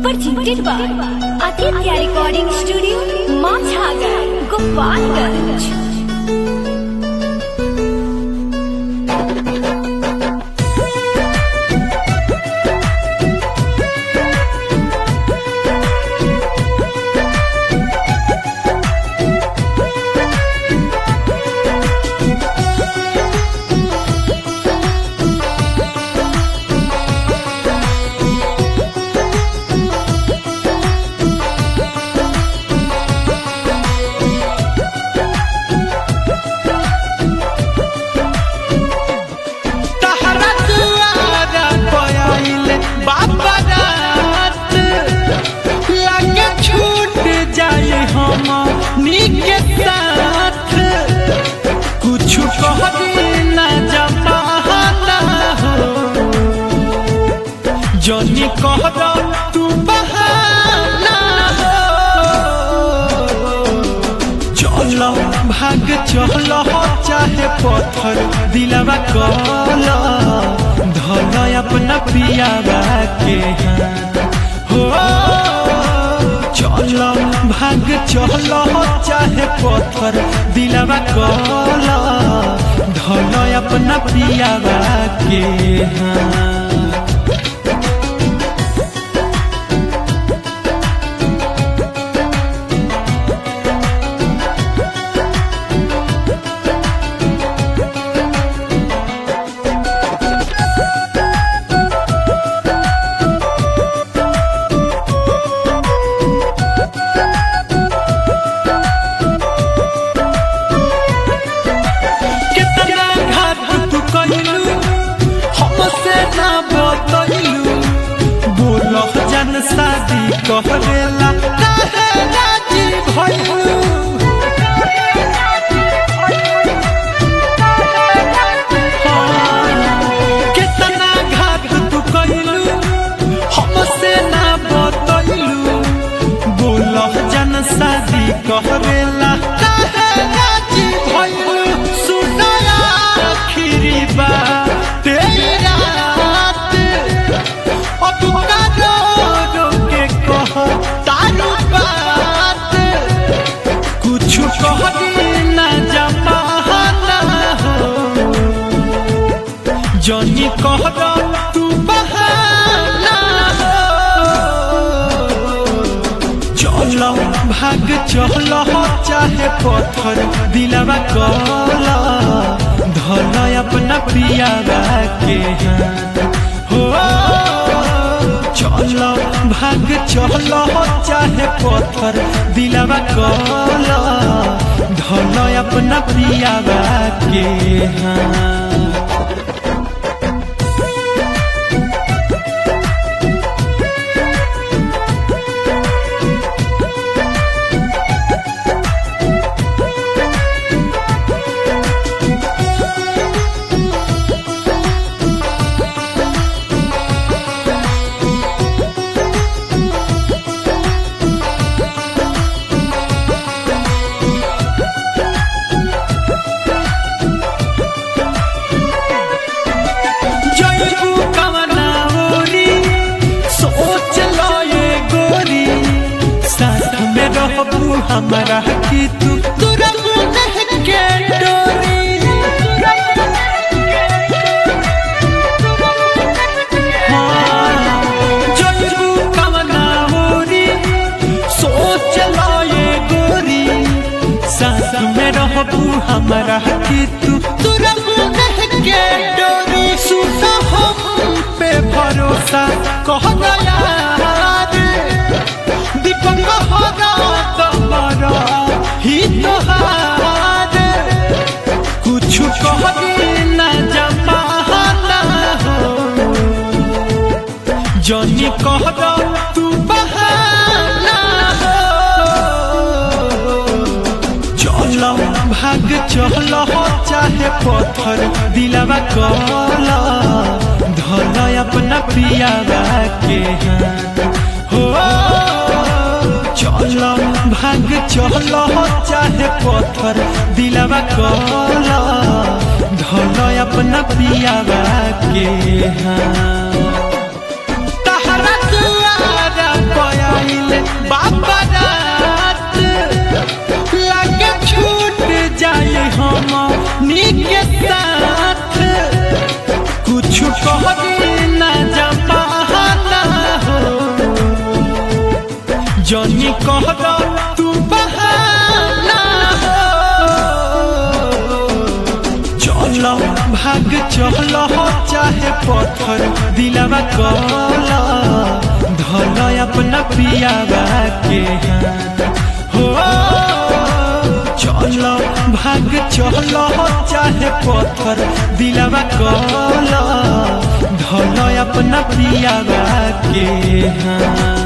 presented by Aditya Recording Studio, Machhagar, Gopalganj. तहरा दुआरा पयाइल बाबा रात लागे छूट जाए हम नीके साथ कुछ कह ना जमाना हो जनी कह दो तू बहाना हो चलो भाग चलो चाहे पत्थर दिलवा कल धल अपना पियावा के हाथ हो चलो भाग चलो चाहे पत्थर दिलवा कल धल अपना पियावा के हाथ कितना घाट तू कइलू हमसे ना बतइलू बोल जन शादी कहरेला काहे राजी भइलू कितना घाट तू कइलू हमसे ना बतइलू बोल जन शादी कहरेला काहे राजी भइलू सुनया आखिरी बात तेरी रात अब कारो रो के कह तारू बात कुछ कह ना जमाना हो जनी कह दो तू बहाना हो चलो भाग चलो चाहे पत्थर दिलवा कल धल अपना पियावा के हाथ हो चलो भाग चलो चाहे पत्थर दिलवा कल धल अपना पियावा के हाथ जयबू कवना ओरी सोच लो ये गोरी साथ में रहबू हमारा की तू तुरबू नहीं के डोरी हाँ, जयबू कवना ओरी सोच लो ये गोरी साथ में रहबू हमारा की तू तुरबू नहीं के डोरी सुनो हम पे भरोसा कह गया दीपक होगा तुम्हारा ही तोहार कुछ कह ना जमाना हो जनी कह दो तू बहाना हो चलो भाग चलो चाहे पत्थर दिलवा कल धल अपना पियावा के हाथ हो चलो भाग चलो चाहे पत्थर दिलवा कल धल अपना पियावा के हाथ तहरा दुआरा चलो भाग चलो चाहे पत्थर दिलवा कला धल अपना पियावा के हाथ हो चलो भाग चलो चाहे पत्थर दिलवा कला धल अपना पियावा के हाथ